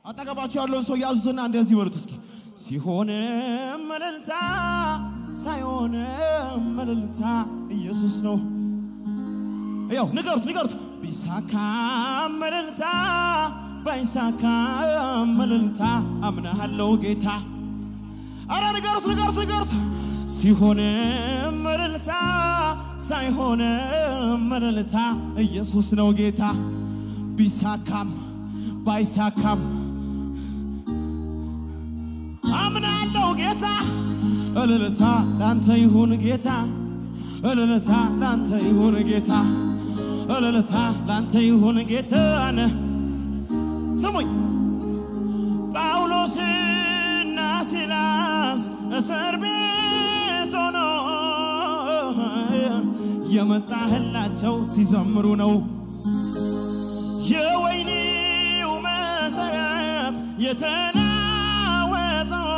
አጠገባችሁ ያለውን ሰው ያዙትና እንደዚህ በሉት እስኪ። ሲሆንም እልልታ ሳይሆንም እልልታ ኢየሱስ ነው። ያው ንገሩት ንገሩት። ቢሳካም እልልታ ባይሳካም እልልታ አምናሃለው ጌታ። አረ ንገሩት ንገሩት ንገሩት። ሲሆንም እልልታ ሳይሆንም እልልታ ኢየሱስ ነው ጌታ። ቢሳካም ባይሳካም አምናለው ጌታ። እልልታ ላንተ ይሁን ጌታ። እልልታ ላንተ ይሁን ጌታ። እልልታ ላንተ ይሁን ጌታ። ነ ስሙኝ ጳውሎስና ሲላስ እስር ቤት ሆኖ የመጣህላቸው ሲዘምሩ ነው። የወይኒው መሰረት የተናወጠው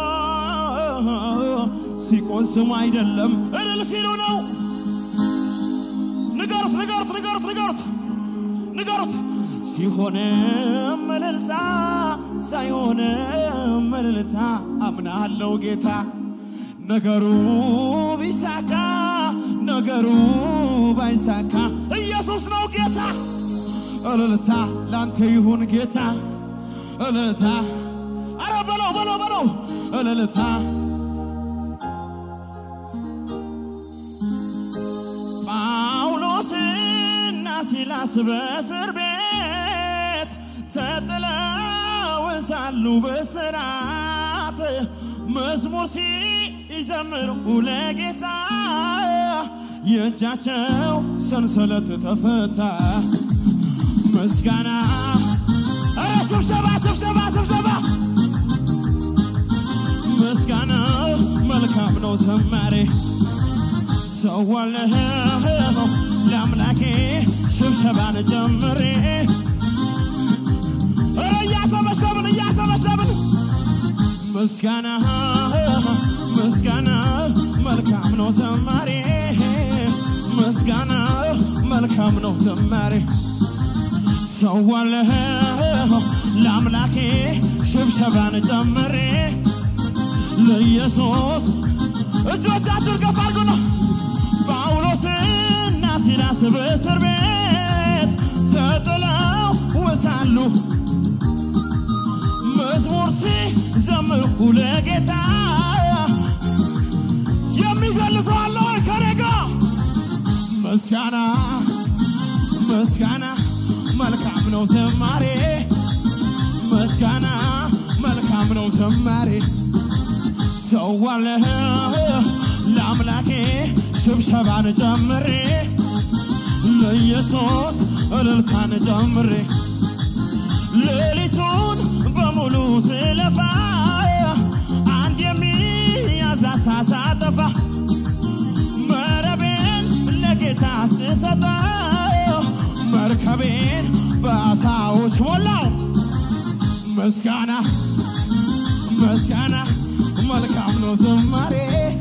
ሲቆስሙ አይደለም እልል ሲሉ ነው። ንገሩት ንገሩት ንገሩት ንገሩት ንገሩት። ሲሆንም እልልታ ሳይሆንም እልልታ አምናለው ጌታ። ነገሩ ቢሳካ ነገሩ ባይሳካ ኢየሱስ ነው ጌታ። እልልታ ላንተ ይሁን ጌታ። እልልታ አረ በለው በለው በለው እልልታ ጳውሎስና ሲላስ በእስር ቤት ተጥለው ሳሉ በስራት መዝሙር ሲዘምሩ ለጌታ የእጃቸው ሰንሰለት ተፈታ። ምስጋና ኧረ ስብሰባ ስብሰባ ስብሰባ ምስጋና መልካም ነው ዘማሬ ሰዋለሁ ለአምላኬ ሽብሸባን ጀምሬ ኧረ እያሰበሰብን እያሰበሰብን ምስጋና ምስጋና መልካም ነው ዘማሬ ምስጋና መልካም ነው ዘማሬ ሰዋለሁ ለአምላኬ ሽብሸባን ጀምሬ ለኢየሱስ እጆቻችሁን ከፍ አድርጉ ነው። ጳውሎስና ሲላስ በእስር ቤት ተጥለው ወሳሉ መዝሙር ሲዘምሩ ለጌታ የሚዘልሰው አለ ወይ ከኔ ጋር? ምስጋና ምስጋና መልካም ነው ዘማሬ ምስጋና መልካም ነው ዘማሬ ሰዋለሁ ለአምላኬ ሽብሸባን ጀምሬ ለኢየሱስ እልልታን ጀምሬ ሌሊቱን በሙሉ ስለፋ አንድ የሚያዝ አሳ ሳጠፋ መረቤን ለጌታ ስሰጠው መርከቤን በአሳዎች ሞላው። ምስጋና ምስጋና መልካም ነው ዝማሬ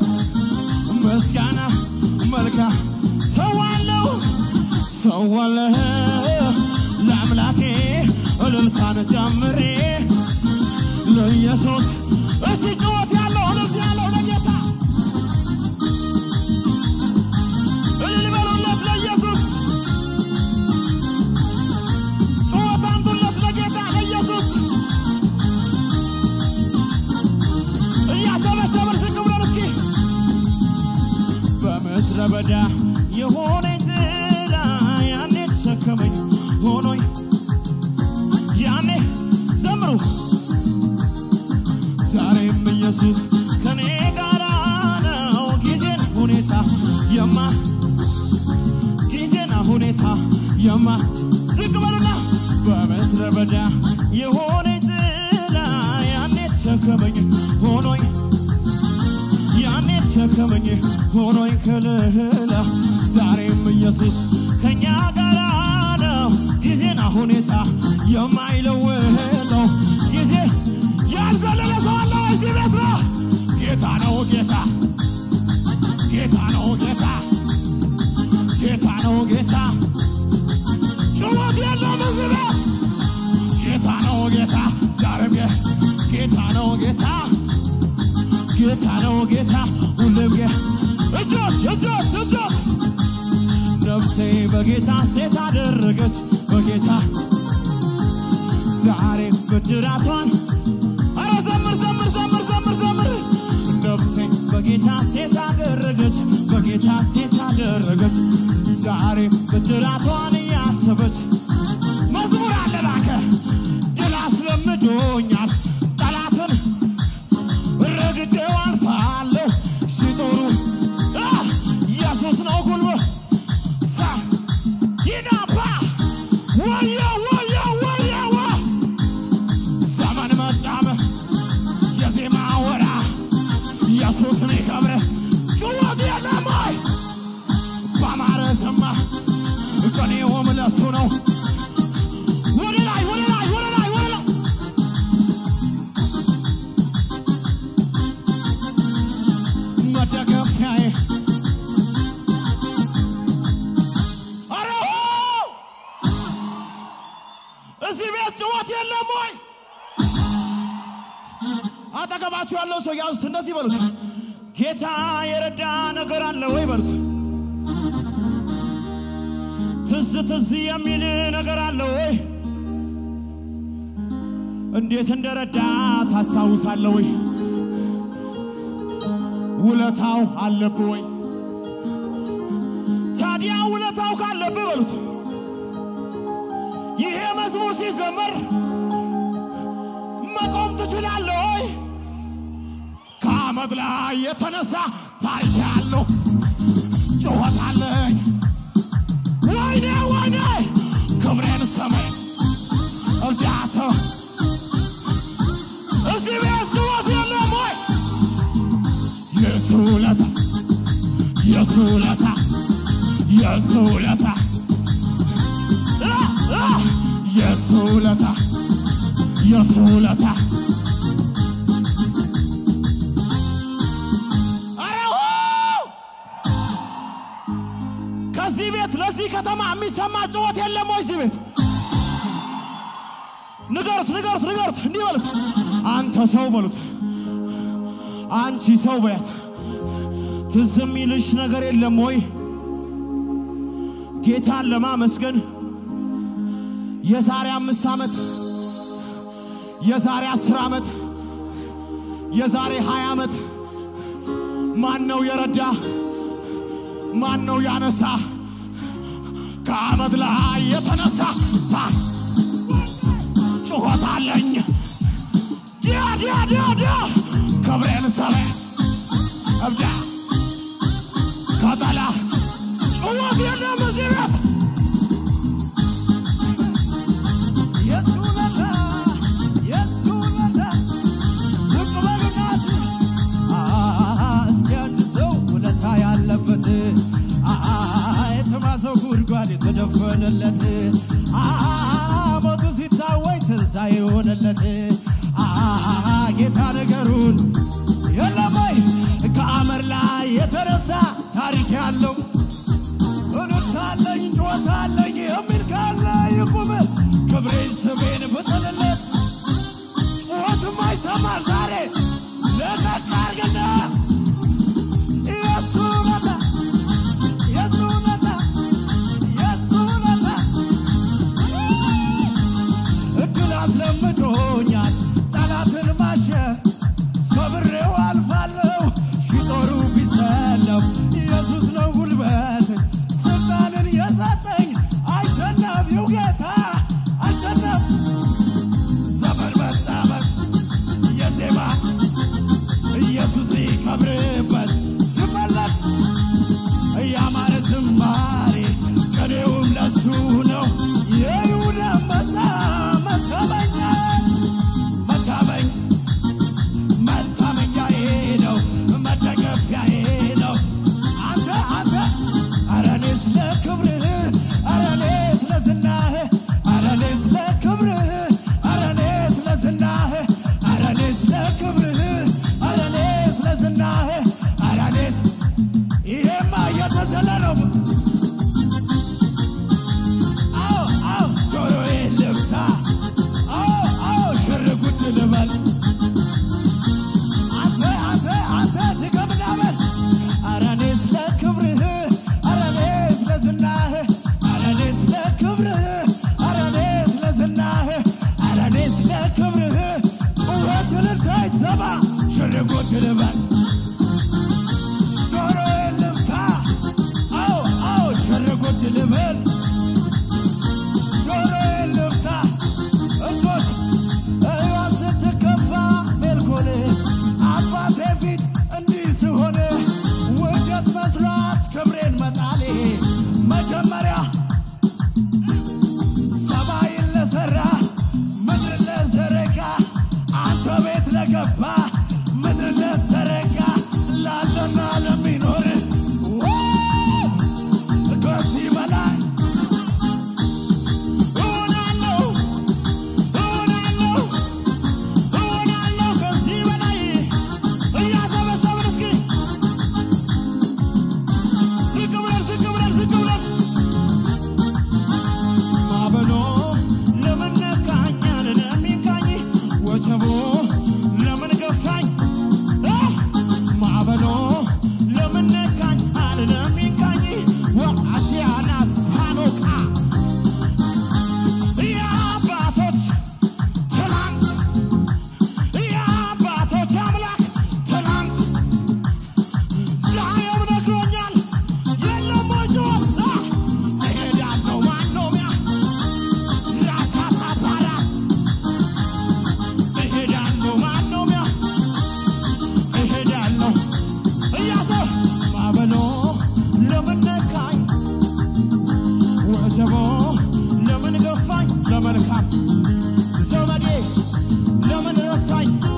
ምስጋና መልካም ሰዋለሁ ሰዋለሁ ለአምላኬ እልልታን ጀምሬ ለኢየሱስ እሲ ጭወት ያለው እልልት ያለው ለጌታ እልል በሉለት ለኢየሱስ ጭወት አምጡለት ለጌታ ለኢየሱስ እያሰበሰበን ዝቅ ብለን እስኪ በምድረ በዳ የሆነኝ ጥላ ያኔ ተሸከመኝ ሆኖኝ ያኔ ዘምሩ ዛሬም ኢየሱስ ከኔ ጋር ነው። ጊዜን ሁኔታ የማ ጊዜና ሁኔታ የማ ዝቅ በሉና በምድረ በዳ የሆነኝ ጥላ ያኔ ተሸከመኝ ሆኖኝ ያኔ ተሸከመኝ ሆኖኝ ከልህላ ዛሬም ኢየሱስ ከኛ ጋር ነው። ጊዜና ሁኔታ የማይለውጠው ጊዜ ያልዘለለ ሰው አለ እዚህ ቤት ነው። ጌታ ነው ጌታ ጌታ ነው ጌታ ጌታ ነው ጌታ ጩኸት የለም እዚህ ቤት ጌታ ነው ጌታ ዛሬም ጌ ጌታ ጌታ ነው ጌታ ሁሉም ጌ እጆት እጆት እጆት ነፍሴ በጌታ ሴት አደረገች በጌታ ዛሬ ብድራቷን አረ ዘምር ዘምር ዘምር ዘምር ዘምር ነፍሴ በጌታ ሴት አደረገች በጌታ ሴት አደረገች ዛሬ ብድራቷን እያሰበች መዝሙር አለ እባክህ ድል አስለምዶኛል ጠላትን ረግጬው አልፋለሁ ሲጦሩ አ፣ ኢየሱስ ነው ጉልበት ሳ ይናባ ወየ ወየ ወየ ወ ዘመን መጣመ የዜማ ወራ ኢየሱስ ሚከብረ ጩኸት የለም ወይ በአማረ ዘማ ቀኔውም ለሱ ነው ወደ ላይ ወደ ላይ ወደ ላይ ወደ ላይ መደገፊያዬ ኧረ ሆ! እዚህ ቤት ጭወት የለም ወይ? አጠገባችሁ ያለው ሰው ያዙት፣ እንደዚህ በሉት፣ ጌታ የረዳ ነገር አለ ወይ በሉት። ትዝ ትዝ የሚል ነገር አለ ወይ? እንዴት እንደረዳ ታስታውሳለህ ወይ? ውለታው አለብህ ወይ? ታዲያ ውለታው ካለብህ በሉት ይሄ መዝሙር ሲዘመር መቆም ትችላለህ ወይ? ከአመድ ላይ የተነሳ ታሪክ ያለው ጩኸት አለኝ። ወይኔ ወይኔ ክብሬን ሰማይ እርዳታ እዚህ ቤት ጩኸት የለም ወይ? የሱ ውለታ የሱ ውለታ የሱ ውለታ አ፣ አ፣ የሱ ውለታ የሱ ውለታ ኧረ ው! ከዚህ ቤት ለዚህ ከተማ የሚሰማ ጩኸት የለም ወይ? እዚህ ቤት ንገሩት ንገሩት ንገሩት እንዲህ በሉት አንተ ሰው በሉት አንቺ ሰው በያት ትዝ የሚልሽ ነገር የለም ወይ ጌታን ለማመስገን የዛሬ አምስት ዓመት የዛሬ አስር ዓመት የዛሬ ሀያ ዓመት ማን ነው የረዳ ማን ነው ያነሳ ከአመድ ላይ የተነሳ ታ ጩኸት አለኝ ዲያ ዲያ ዲያ ዲያ ክብሬን ሰበ እብዳ ከጠላ ጩኸት የለም እዚህ ቤት የሱ ውለታ የሱ ውለታ ዝቅ በሉና እስኪ አሃ እስኪ አንድ ሰው ውለታ ያለበት አሃ የተማሰው ጉድጓድ የተደፈነለት አሃ ሞቱ ሲታወይ ትንሣኤ የሆነለት አሃ ጌታ ነገሩን የለም ወይ ከአመድ ላይ የተነሳ ታሪክ ያለው እልልታለኝ ጩኸታለኝ የሚል ካለ ይቁም ክብሬን ስሜን ፍጠንለት ጩኸትም አይሰማል ዛሬ ለቀቅ አርግና የሱ ውለታ የሱ ውለታ የሱ ውለታ እድል አስለምዶኛል ጠላትን ማሸር ሰብሬው አልፋለሁ ሺጦሩ ቢሰለፍ ኢየሱስ ነው ጉልበት ስልጣንን የሰጠኝ አሸናፊው ጌታ አሸናፊ ሰባ ሽር ጉድ ልበል ጆሮዬን ልብሳ አዎ አዎ ሽር ጉድ ልበል ጆሮዬን ልብሳ እጆች እዋ ስትከፋ ሜልኮል አባቴ ፊት እንዲህ ስሆን ውርደት መስሏት ክብሬን መጣሌ መጀመሪያ ሰማይን ለሰራ ምድር ለዘረጋ አንተ ቤት ለገባ ምድር ለዘረጋ ላለና ለሚኖር ከዚህ በላይ እሆናለሁ እሆናለሁ እሆናለሁ ከዚህ በላይ እያሰበሰብን እስኪ ዝቅ ብለን ዝቅ ብለን ዝቅ ብለን ማዕበሉ ለምን ነካኝ ለሚንካኝ ወጀቡ ለምን ገፋኝ እ ማዕበሉ ለምን ነካኝ ለሚንካኝ ወአቲያና ሳኖቃ የአባቶች ትናንት የአባቶች አምላክ ትናንት ዛሬም ነግሮኛል የለም ወጆን እሄዳለሁ ማኖሚያ ራቻታ ባራ እሄዳለሁ ማኖሚያ እሄዳለሁ እያሰ ማዕበሉ ለምን ነካኝ ወጀቦ ለምን ገፋኝ ለመልካም ዘመዴ ለምን ረሳኝ